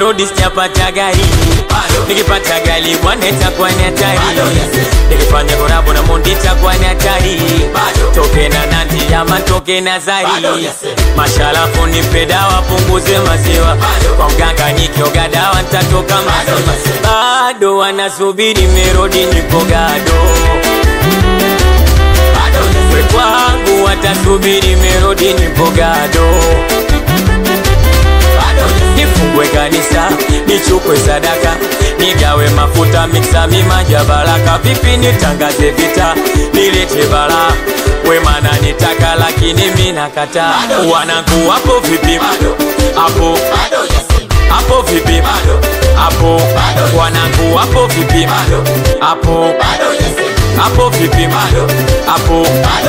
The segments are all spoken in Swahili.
nimerudi sijapata gari nikipata gari bwana itakuwa ni hatari nikifanya korabo na mondi itakuwa ni hatari toke na nandi ama toke na zari mashalafu nipe dawa punguze maziwa kwa mganga nikioga dawa ntatoka maziwa bado wanasubiri merodi nipo gado we kwangu watasubiri merodi nipo gado nifungwe kanisa nichukwe sadaka nigawe mafuta miksa mimaja baraka vipi nitangaze vita nilete bala wemana nitaka lakini minakata wanangu wapo vipi hapo hapo vipi hapo wanangu wapo vipi hapo hapo vipi hapo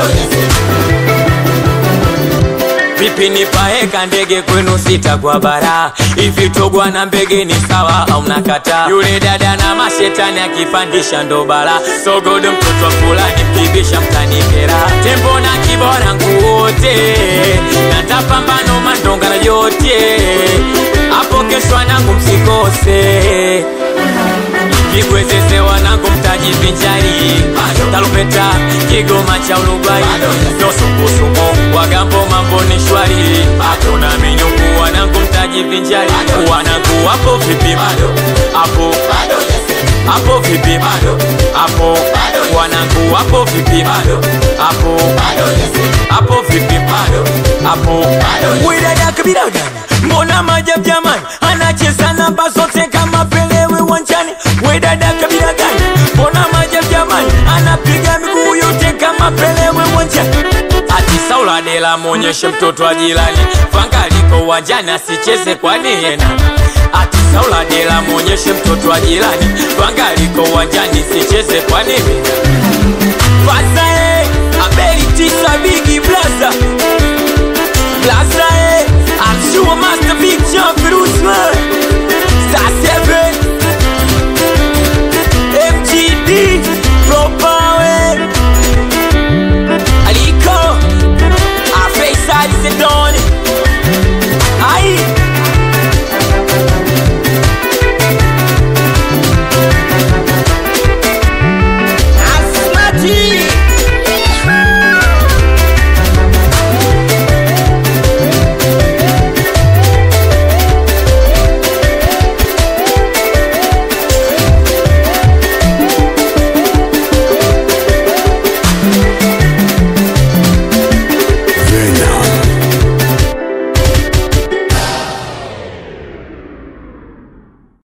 vipi nipaeka ndege kwenu sita kwa bara hivi togwa na mbege ni sawa au mnakata yule dada na mashetani akipandisha ndo bala sogodo mtoto wa fulani mkibisha mtanikera tembo na kibora nguote natapambano mandonga na yote hapo kesho wanangu msikose Kigwezeze wanangu mtajivinjari Tarumbeta Kigoma cha Ulubai Nosukusumo Wagambo mambo ni shwari Hatuna minyungu wanangu mtajivinjari Wanangu wapo vipi Hapo Hapo vipi Hapo Wanangu wapo vipi Hapo Hapo vipi Hapo Widada kabila gani Mbona majab jamani Anacheza namba zote kama pelewe wanjani Wedada kabila gani Mbona majab jamani Anapiga miguu yote kama pelewe wanjani Ati Saula Dela mwonyeshe mtoto wa jirani Fangaliko uwanjani asicheze kwani yena Ati Saula Dela mwonyeshe mtoto wa jirani Fangaliko uwanjani sicheze kwani yena